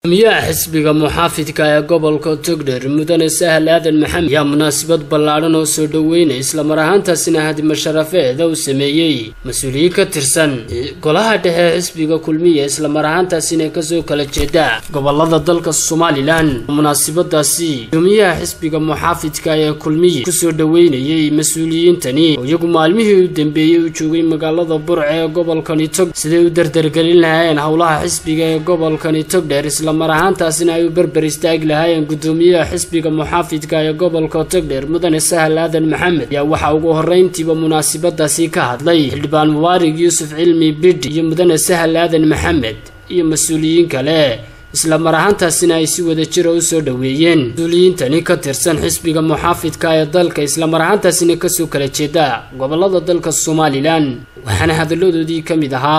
gudoomiyaha xisbiga muxaafidka ee gobolka togdher mudane sahal aadan maxamed ayaa munaasabad ballaadhan oo soo dhoweynay islamar ahaantaasina hadima sharafeeda u sameeyey mas-uuliyiin ka tirsan golaha dhexe xisbiga kulmiya islamar ahaantaasina kasoo kala jeeda gobolada dalka somalilan munaasabadaasi gudoomiyaha xisbiga muxaafidka ee kulmiya kusoo dhoweynayay mas-uuliyiintani oo iyagu maalmihii u dambeeyey u joogay magaalada burce ee gobolkani tog siday u dardargelin lahaayeen howlaha xisbiga ee gobolkani togdher mar ahaantaasina ay u berber istaagi lahaayeen gudoomiyaha xisbiga muxaafidka ee gobolka togdher mudane sahal aadan maxamed ayaa waxaa ugu horreyntiiba munaasabadaasi ka hadlay xildhibaan mubaarig yuusuf cilmi bidhi iyo mudane sahal aadan maxamed iyo mas-uuliyiin kale isla mar ahaantaasina ay si wada jira u soo dhoweeyeen mas-uuliyiintani ka tirsan xisbiga muxaafidka ee dalka islamar ahaantaasina kasoo kala jeeda gobolada dalka somalilan waxaana hadalladoodii ka mid ahaa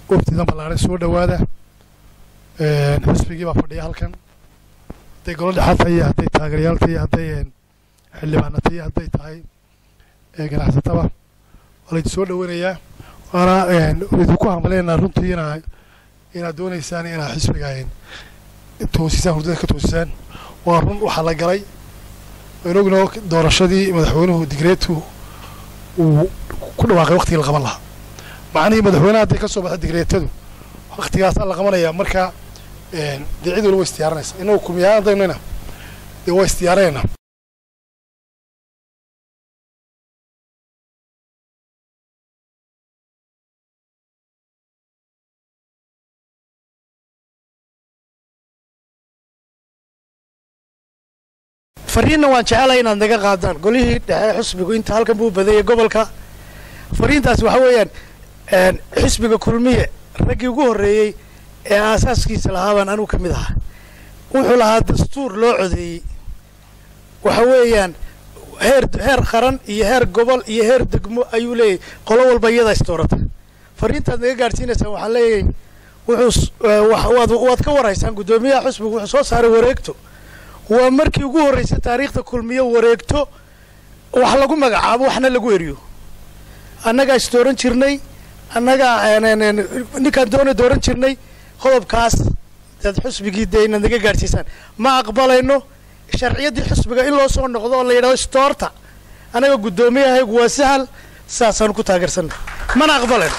xisbigii baa fadhiya halkan hadday golo dhexaad tahay iyo hadday taageerayaal tahay iyo hadday xildhibaana tahay iyo hadday tahay ganacsataba waa laydin soo dhoweynayaa waana idinku hambaleyna runtii inaa inaad doonaysaan inaad xisbiga toosisaan hurdada ka toosisaan waa run waxaa la galay waynu ogno doorashadii madaxweynuhu digreetu uu ku dhawaaqay waqtigii la qaban lahaa macnihii madaxweynaha hadday ka soo baxda digreetadu waqtigaasaa la qabanaya marka dee cid waliba way isdiyaaranaysa inagu kumiyaan hadaynayna dee waa isdiyaaranayna fariinna waan jecelahay inaad naga qaadaan golihii dhexe xusbigu inta halkan buu badayay gobolka fariintaas waxa weeyaan xisbiga kulmiye raggii ugu horreeyey ee aasaaskiisa lahaabaan anugu ka mid ahaa wuxuu lahaa dastuur loo codeeyey waxa weeyaan heer heer qaran iyo heer gobol iyo heer degmo ayuu leeyahay qolo walba iyadaa isdoorata fariintaad naga gaadhsiinaysaan waxaan leeyahay wuxuu waad ka waraysaan guddoomiyaha xusbigu wuxuu soo saaray wareegto waa markii ugu horreysay taariikhda kulmiye wareegto wax lagu magacaabo waxna lagu eriyo annagaa isdooran jirnay annagaa ninkaan doona dooran jirnay qodobkaas dad xusbigii dee inaad naga gaadhsiisaan ma aqbalayno sharciyaddii xusbiga in loo soo noqdo oo la yidhahdo stoorta annaga guddoomiyahayagu waa sahal saasaan ku taageersanna mana aqbalayno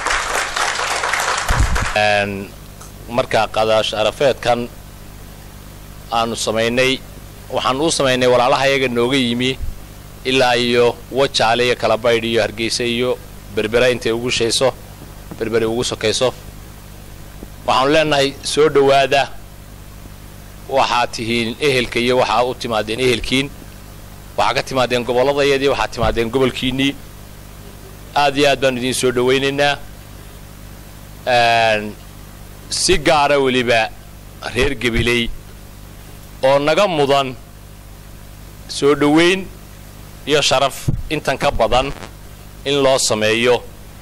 markaa qadaash arafeedkan aanu samaynay waxaan uu samaynay walaalaha yaga nooga yimi ilaa iyo wajaale iyo kalabaydh iyo hargeysa iyo berbera intay ugu shayso berberi ugu sokayso waxaanu leenahay soo dhowaada waxaad tihiin ehelka iyo waxaa u timaadeen ehelkiin waxaa ka timaadeen gobolladayadii waxaad timaadeen gobolkiinnii aad iyo aad baanu idiin soo dhowaynaynaa si gaara weliba reer gabiley oo naga mudan soo dhowayn iyo sharaf intan ka badan in loo sameeyo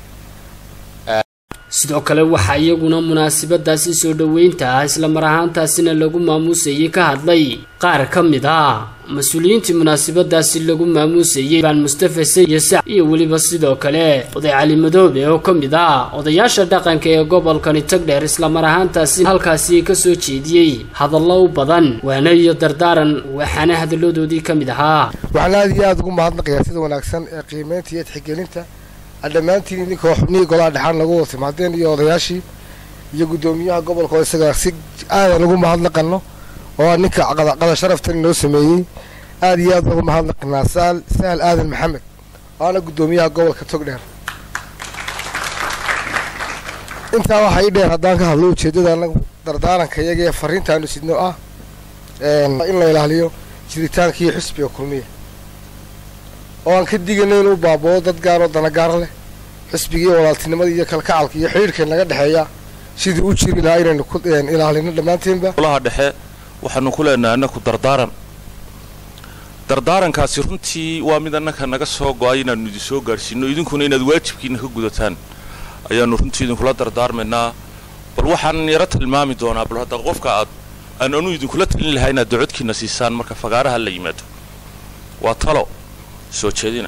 sidoo kale waxaa iyaguna munaasabadaasi soo dhoweynta ah islamar ahaantaasina lagu maamuusayay ka hadlay qaar ka mid ah mas-uuliyiintii munaasabadaasi lagu maamuusayay baan mustafa say iyo sac iyo weliba sidoo kale oday cali madoobe oo ka mid ah odayaasha dhaqanka ee gobolkani tagdheer islamar ahaantaasi halkaasi kasoo jeediyey hadallo u badan waana iyo dardaaran waxaana hadalladoodii ka mid ahaa waxaan aad iyo aada ugu mahadnaqayaa sida wanaagsan ee qiimeynta iyo tixgelinta dhammaantiin idinkoo xubnihii golaha dhexaan lagu wada timaadeen iyo odayaashii iyo guddoomiyaha gobolka oo isaga si aadan ugu mahadnaqano oo a ninka qada sharaftan inoo sameeyey aad iyo aad ugu mahadnaqanaa sahal aadan maxamed waana guddoomiyaha gobolka togdheer intaa waxaa ii dheer haddaan ka hadlo ujeeddada anagu dardaaranka iyaga ee fariintaanu sidno ah in la ilaaliyo jiritaankii xusbiga kulmiya oo aan ka digayno inuu baaboo dad gaaroo danagaar leh xisbigii walaaltinimada iyo kalkacalka iyo xidhiirhkan naga dhexeeya sidii u jiri lahaa inaynu ku ilaalino dhammaanteenba golaha dhexe waxaanu ku leenahay annaku dardaaran dardaarankaasi runtii waa mid annaka naga soo go-ay inaannu idin soo gaadhsiino idinkuna inaad waajibkiina ka gudataan ayaannu runtii idinkula dardaarmaynaa bal waxaan yaro tilmaami doonaa bal hadda qofka aad aan anu idinkula talin lahaa inaad docodkiina siisaan marka fagaaraha la yimaado waa talo soo jeedina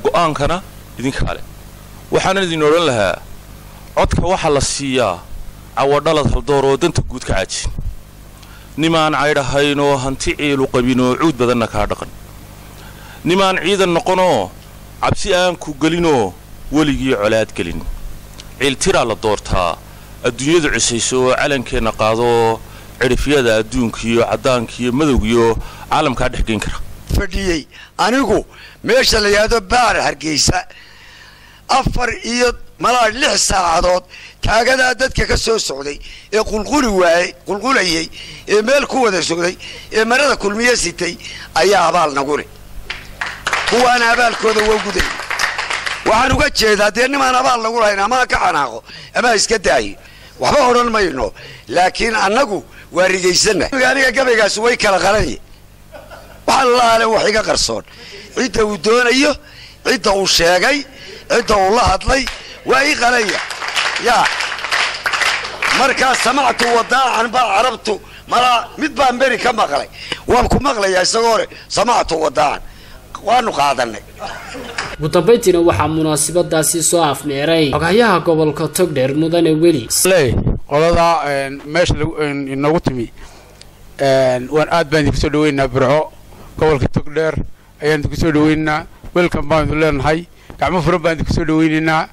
go-aankana idinka ale waxaanan idin odhan lahaa codka waxaa la siiyaa cawadhalad haldoor oo danta guud ka caajin nimaan caydhahayn oo hanti ciilu qabin oo cuud badanna kaa dhaqan nimaan ciidan noqonoo cabsi aan ku gelinoo weligii colaad gelin ciiltiraa la doortaa adduunyadu cisayso oo calankeenna qaadoo cidhifyada adduunkiiyo caddaankiiyo madowgiyo caalamkaa dhex geyn kara fadhiyey anigu meesha la yidhaahdo baar hargeysa afar iyo malaa lix saacadood taagadaa dadka ka soo socday ee qulquli waayey qulqulayey ee meel ku wada sogday ee marada kulmiye sitay ayaa abaal nagu leh kuwaana abaalkooda waa guday waxaan uga jeedaa dee nimaan abaal nagu lahayn amaa ka xanaaqo amaa iska daayo waxba odhan mayno laakiin annagu waa rigaysana aniga gabaygaasi way kala qaranye waxa lalaale wax iga qarsoon cidda uu doonayo cidda uu sheegay cidda uu la hadlay waa ii qalaya yaa markaa samactu wadaacan baa carabtu malaa mid baan beri ka maqlay waan ku maqlayaa isagoo hore samactu wadaacan waanu qaadanay ugu dambayntiina waxaa munaasabadaasi soo afmeeray xogahyaha gobolka togdheer mudane weli ley qoladaa meesha inoogu timi waan aad baan idinku soo dhaweynaynaa burco gobolka togdheer ayaan idinku soo dhaweynaynaa welcome baan idin leenahay gacmo furan baan idinku soo dhaweynaynaa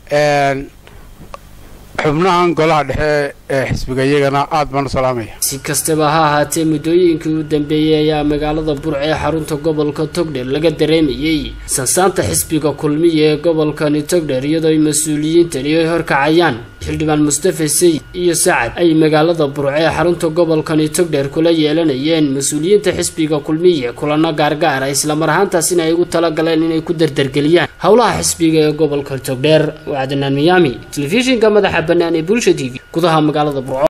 xubnahan golaha dhexe ee xisbiga iyagana aad baan u salaamaya si kastaba ha ahaatee muddooyinkii u dambeeyey ayaa magaalada burco ee xarunta gobolka togdher laga dareemayey sansaanta xisbiga kulmiya ee gobolkani togdher iyadoo ay mas-uuliyiintani ay horkacayaan xildhibaan mustafa sayid iyo sacad ay magaalada burco ee xarunta gobolkani togdher kula yeelanayeen mas-uuliyiinta xisbiga kulmiya kulano gaargaara islamar ahaantaasina ay ugu talagaleen inay ku dardargeliyaan howlaha xisbiga ee gobolka togdheer waa cadnaan miyaami telefishinka madaxa bannaan ee bulsha t v gudaha magaalada burco